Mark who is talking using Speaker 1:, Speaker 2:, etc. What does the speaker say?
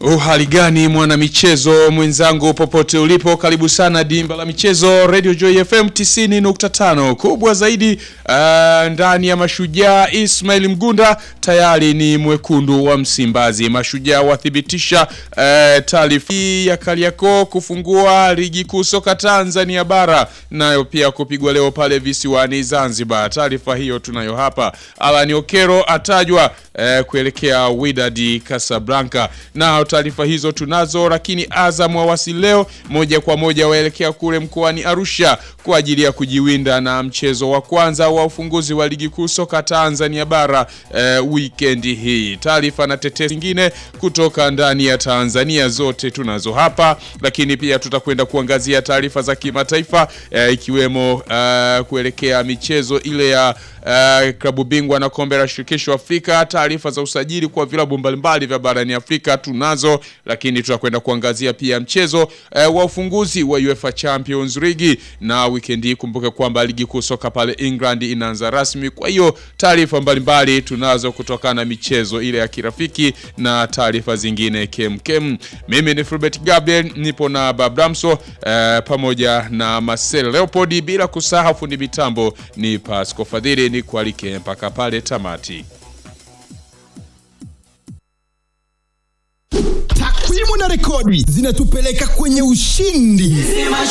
Speaker 1: Uhali gani mwana michezo mwenzangu, popote ulipo, karibu sana dimba la michezo Radio Joy FM 90.5. Kubwa zaidi uh, ndani ya Mashujaa, Ismail Mgunda tayari ni mwekundu wa Msimbazi. Mashujaa wathibitisha uh, taarifa ya Kariakoo kufungua ligi kuu soka Tanzania bara, nayo pia kupigwa leo pale visiwani Zanzibar. Taarifa hiyo tunayo hapa. Alan Okero atajwa uh, kuelekea Wydad Casablanca na taarifa hizo tunazo, lakini Azam wawasili leo moja kwa moja waelekea kule mkoani Arusha kwa ajili ya kujiwinda na mchezo wa kwanza wa ufunguzi wa ligi kuu soka Tanzania bara eh, weekend hii. Taarifa na tetesi zingine kutoka ndani ya Tanzania zote tunazo hapa, lakini pia tutakwenda kuangazia taarifa za kimataifa eh, ikiwemo eh, kuelekea michezo ile ya eh, klabu bingwa na kombe la shirikisho Afrika, taarifa za usajili kwa vilabu mbalimbali vya barani Afrika tunazo, lakini tutakwenda kuangazia pia mchezo eh, wa ufunguzi wa UEFA Champions League na weekend hii. Kumbuke kwamba ligi kuu soka pale England inaanza rasmi, kwa hiyo taarifa mbalimbali tunazo kutokana na michezo ile ya kirafiki na taarifa zingine kemkem. Mimi ni Fulbert Gabriel, nipo na Babramso eh, pamoja na Marcel Leopold, bila kusahau fundi mitambo ni Pasco Fadhili. Ni kualike mpaka pale tamati.
Speaker 2: Takwimu na rekodi zinatupeleka kwenye ushindi.